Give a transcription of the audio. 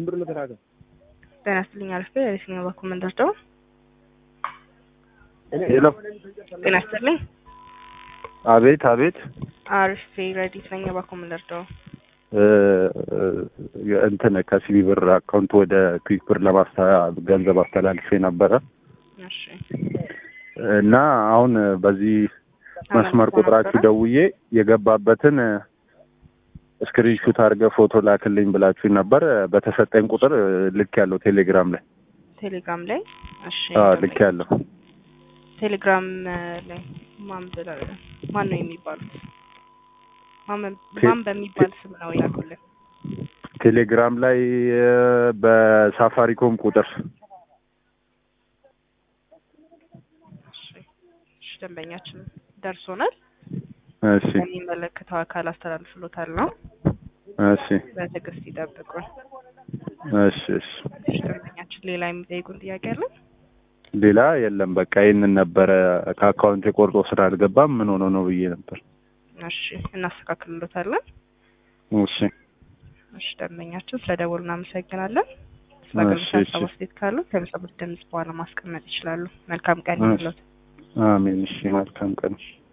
ጤና ይስጥልኝ አልፌ የሲኒማ ባኩ መንደርደው ሄሎ ጤና ይስጥልኝ አቤት አቤት አርፌ ረዲት ነኝ ባኩ መንደርደው እ፣ እንትን ከሲቢ ብር አካውንት ወደ ክዊክ ብር ለማስታ ገንዘብ አስተላልፌ ነበረ እሺ እና አሁን በዚህ መስመር ቁጥራችሁ ደውዬ የገባበትን ስክሪንሹት አድርገህ ፎቶ ላክልኝ ብላችሁ ነበር። በተሰጠኝ ቁጥር ልክ ያለው ቴሌግራም ላይ ቴሌግራም ላይ እሺ አዎ ልክ ያለው ቴሌግራም ላይ ማን ብለ ማን ነው የሚባሉት? ማን ቴ- ማን በሚባል ስም ነው ያሉልን? ቴሌግራም ላይ እ፣ በሳፋሪኮም ቁጥር እሺ እሺ፣ ደንበኛችን ደርሶናል። እሺ የሚመለከተው አካል አስተላልፍሎታል ነው። እሺ በትዕግስት ይጠብቁን። እሺ እሺ እሺ፣ ደንበኛችን ሌላ የሚጠይቁን ጥያቄ አለ? ሌላ የለም። በቃ ይህንን ነበረ ከአካውንት የቆርጦ ስላልገባም ምን ሆኖ ነው ብዬ ነበር። እሺ፣ እናስተካክልሎታለን። እሺ እሺ፣ ደንበኛችን ስለ ደወሉ እናመሰግናለን። ስለ እሺ፣ አገልግሎት እሺ። ሀሳብ አስተያየት ካሉ ከሚሰጡት ድምጽ በኋላ ማስቀመጥ ይችላሉ። መልካም ቀን እሺ። ይሁንልዎት። አሜን። እሺ መልካም ቀን።